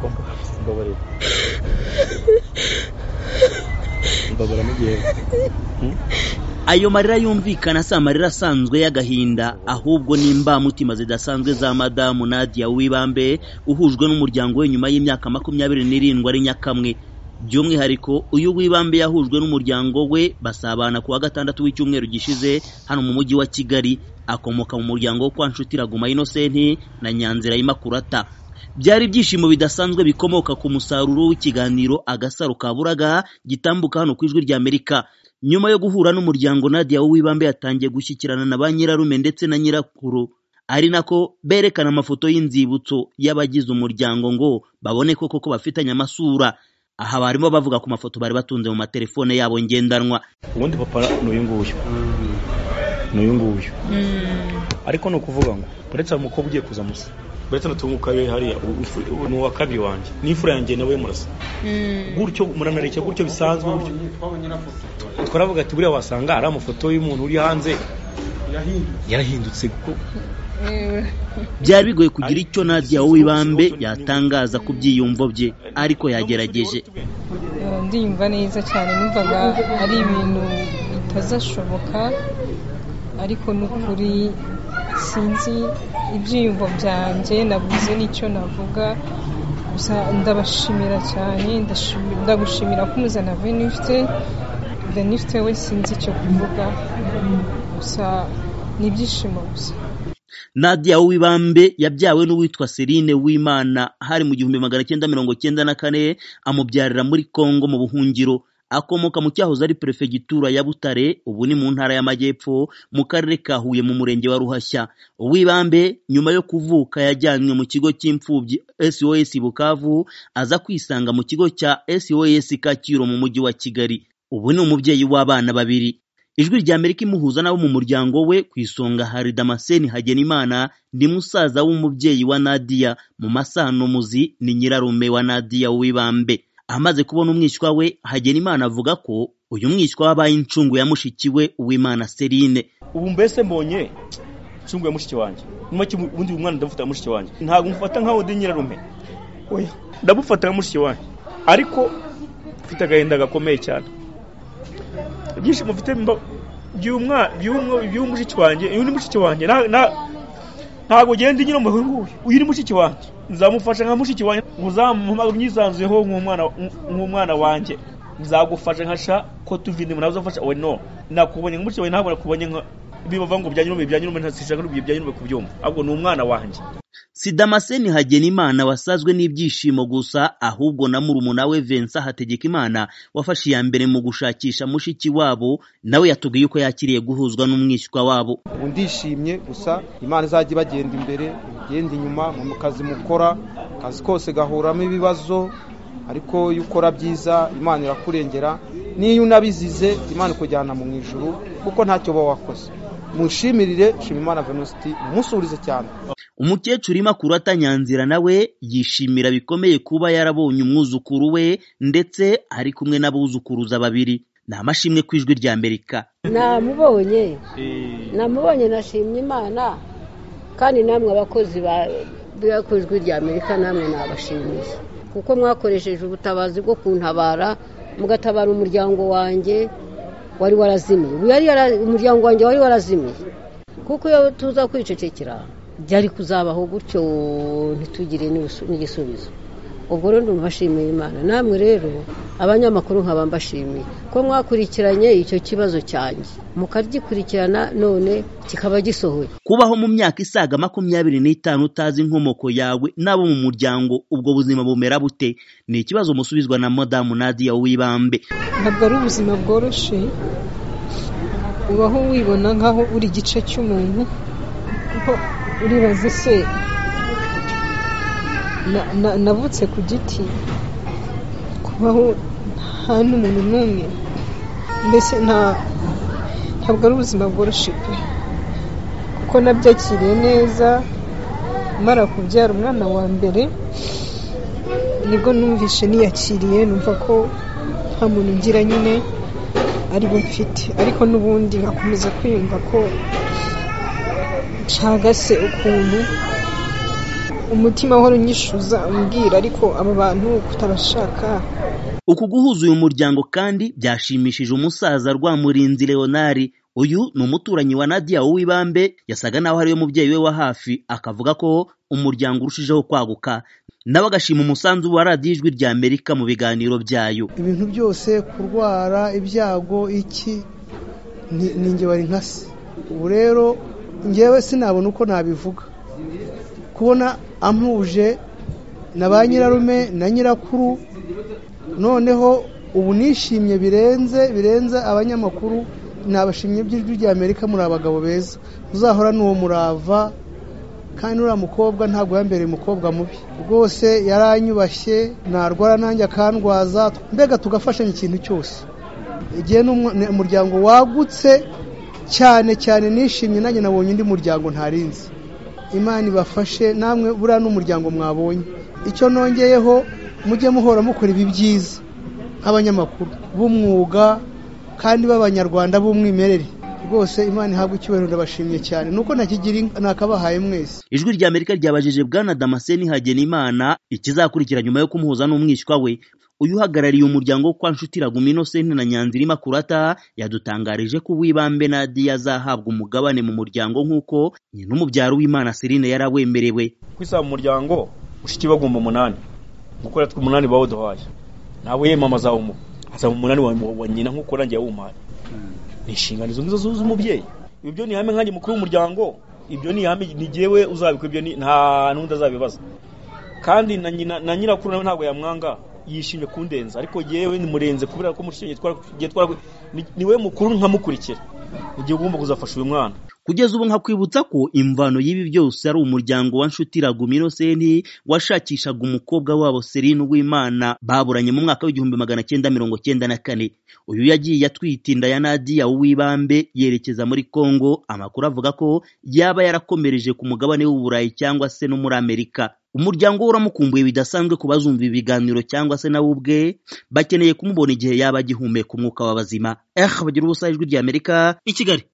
Комплекс, говорит. Mbabura mu gihe ayo marira yumvikana si amarira asanzwe y'agahinda ahubwo ni imbamutima zidasanzwe za madamu nadia wibambe uhujwe n'umuryango we nyuma y'imyaka makumyabiri n'irindwi ari nyakamwe by'umwihariko uyu wibambe yahujwe n'umuryango we basabana ku wa gatandatu w'icyumweru gishize hano mu mujyi wa kigali akomoka mu muryango wo kwa nshuti raguma inosenti na nyanzira y'imakurata byari ibyishimo bidasanzwe bikomoka ku musaruro w'ikiganiro agasaro ka buraga gitambuka hano ku ijwi ry'amerika nyuma yo guhura n'umuryango nadia w'ibambe yatangiye gushyikirana na ba nyirarume ndetse na nyirakuru ari nako berekana amafoto y'inzibutso y'abagize umuryango ngo babone koko ko bafitanye amasura aha barimo bavuga ku mafoto bari batunze mu matelefone yabo ngendanwa ubundi papa ni uyu nguyu ni uyu nguyu ariko ni ukuvuga ngo uretse umukobwa ugiye kuza musa uretse n'utunguka we hariya u- ufu- u- ni uwa kabiri wanjye n'imfura yanjye nawe murasa gutyo muranareke gutyo bisanzwe gutyo twaravuga ati buriya wasanga ari amafoto y'umuntu uri hanze yarahindutse kuko byari bigoye kugira icyo nadia w'ibambe yatangaza ku byiyumvo bye ariko yagerageje Eh, ndiyumva neza cyane numvaga ari ibintu bitazashoboka ariko n'ukuri sinzi ibyiyumvo byanjye nabuze n'icyo navuga gusa ndabashimira cyane ndashimi- ndagushimira ko umuzana venifite venifite we sinzi icyo kuvuga gusa ni ibyishimo gusa nadia w'ibambe yabyawe n'uwitwa serine w'imana hari mu gihumbi magana cyenda mirongo cyenda na kane amubyarira muri kongo mu buhungiro akomoka mu cyahoze ari perefegitura ya butare ubu ni mu ntara y'amajyepfo mu karere ka huye mu murenge wa ruhashya uwibambe nyuma yo kuvuka yajyanywe mu kigo cy'imfubyi sos bukavu aza kwisanga mu kigo cya sos kacyiru mu mujyi wa kigali ubu ni umubyeyi w'abana babiri ijwi rya amerika imuhuza n'abo mu muryango we ku isonga hari damascene hagenimana ni musaza w'umubyeyi wa nadia mu masanomuzi ni nyirarume wa nadia wibambe amaze kubona umwishywa we hagenimana avuga ko uyu mwishywa wabaye incungu ya mushiki we uwimana serine ubu mbese mbonye nshunguye mushiki wanjye nyuma ki ubundi uyu mwana ndamufata mushiki wanjye ntabwo mufata nkaho ndi nyirarume oya ndamufata nka mushiki wanjye ariko mfite agahinda gakomeye cyane ibyishimo mfite mba- by'uyu mwa- by'uyu by'uyu mushiki wanjye uyu ni mushiki wanjye nta- nta- ntabwo ugenda unyura mu nguyu uyu ni mushiki wanjye nzamufasha nka mushiki wanjye uzamuha mwisanzuyeho nk'umwana nk'umwana wanjye nzagufasha nka sha ko tuvindimo nawe uzafasha oya no nakubonye nka mushiki wanjye ntabwo nakubonye nka bibavuga ngo bya nyirarume bya nyirarume ntashaka n'ibyo bya nyirarume kubyumva ahubwo ni umwana wanjye si damascene hagenimana wasazwe n'ibyishimo gusa ahubwo na murumuna we vincent hategekimana wafashe iya mbere mu gushakisha mushiki wabo nawe yatubwiye uko yakiriye guhuzwa n'umwishywa wabo ubu ndishimye gusa imana izajya ibagenda imbere igenda inyuma mu kazi mukora akazi kose gahuramo ibibazo ariko iyo ukora byiza imana irakurengera n'iyo unabizize imana ikujyana mu ijuru kuko ntacyo uba wakoze mushimirire shima imana venusti mumusurize cyane umukecuru imakurata nyanzira nawe yishimira bikomeye kuba yarabonye umwuzukuru we ndetse ari kumwe n'abuzukuruza babiri ni amashimwe ku ijwi rya amerika namubonye namubonye nashimye imana kandi namwe abakozi b'ijwi rya amerika namwe nabashimiye kuko mwakoresheje ubutabazi bwo kuntabara mugatabara umuryango wanjye wari warazimiye Ubu yari yara- umuryango wanjye wari warazimiye kuko iyo tuza kwicecekera byari kuzabaho gutyo ntitugire n'ibisu- n'igisubizo ubwo rero ndumvashimiye imana namwe rero abanyamakuru nkaba mbashimiye ko mwakurikiranye icyo kibazo cyanjye mukagikurikirana none kikaba gisohoye kubaho mu myaka isaga makumyabiri n'itanu utazi inkomoko yawe n'abo mu muryango ubwo buzima bumera bute ni ikibazo musubizwa na madamu nadia wibambe ntabwo ari ubuzima bworoshye ubaho wibona nk'aho uri igice cy'umuntu kuko uribaza ese na- na- navutse ku giti kubaho nta n'umuntu n'umwe mbese nta ntabwo ari ubuzima bworoshye pe kuko nabyakiriye neza mara kubyara umwana wa mbere nibwo numvishe niyakiriye numva ko nta muntu ngira nyine ari bo mfite ariko n'ubundi nkakomeza kwiyumva ko nshagase ukuntu umutima wahora unyishuza umbwira ariko aba bantu kutabashaka uku guhuza uyu muryango kandi byashimishije umusaza rwamurinzi leonard uyu ni umuturanyi wa nadia w'ibambe yasaga naho ariwe mubyeyi we wa hafi akavuga ko umuryango urushijeho kwaguka nawe agashima umusanzu wa radiyo ijwi rya amerika mu biganiro byayo ibintu byose kurwara ibyago iki ni- ni njye wari nka se ubu rero njyewe sinabona uko nabivuga kubona ampuje na ba nyirarume na nyirakuru noneho ubu nishimye birenze birenze abanyamakuru nabashimye by'ijwi rya amerika muri abagabo beza muzahora n'uwo murava kandi uriya mukobwa ntabwo yambereye umukobwa mubi rwose yaranyubashye narwara nanjye akandwaza mbega tugafashanya ikintu cyose igihe n'umwa- ni umuryango wagutse cyane cyane nishimye nanjye nabonye undi muryango ntarinzi imana ibafashe namwe buriya n'umuryango mwabonye icyo nongeyeho mujye muhora mukora ibi byiza nk'abanyamakuru b'umwuga kandi b'abanyarwanda b'umwimerere rwose imana ihabwa icyubahiro ndabashimye cyane nuko ntakigira inka nakabahaye mwese ijwi rya amerika ryabajije bwana damascene hagenimana ikizakurikira nyuma yo kumuhuza n'umwishywa we uyu uhagarariye umuryango wo kwa nshutiragumu inosenti na nyanzirima kurata yadutangarije ko uwibambe nadiya azahabwa umugabane mu muryango nk'uko nyina umubyaro w'imana serine yarawemerewe kwisa mu muryango ushiki bagomba umunani gukora twe umunani bawuduhaye ntabwo yemama azawumuha azaba umunani wa, wa nyina nk'uko nanjye yawumpaye ni inshingano izo ngizo zu- z'umubyeyi ibyo ni ihame nkanjye mukuru w'umuryango ibyo ni ihame ni jyewe uzabikora ibyo ni- nta n'undi azabibaza kandi na nyina na nyirakuru nawe ntabwo yamwanga yishimye kundenza ariko yewe murenze kubera ko mushimye twara gihe twara ni- ni we mukuru nkamukurikira igihe ugomba kuzafasha uyu mwana kugeza ubu nkakwibutsa ko imvano y'ibi byose ari umuryango wa nshutiragumu inosenti washakishaga umukobwa wabo serine w'imana baburanye mu mwaka w'igihumbi magana cyenda mirongo cyenda na kane uyu yagiye atwite inda ya nadiya w'ibambe yerekeza muri kongo amakuru avuga ko yaba yarakomereje ku mugabane w'uburayi cyangwa se no muri amerika umuryango we uramukumbuye bidasanzwe ku bazumva ibiganiro cyangwa se nawe ubwe bakeneye kumubona igihe yaba agihumeka umwuka w'abazima eh bagira ubusa ijwi rya amerika i kigali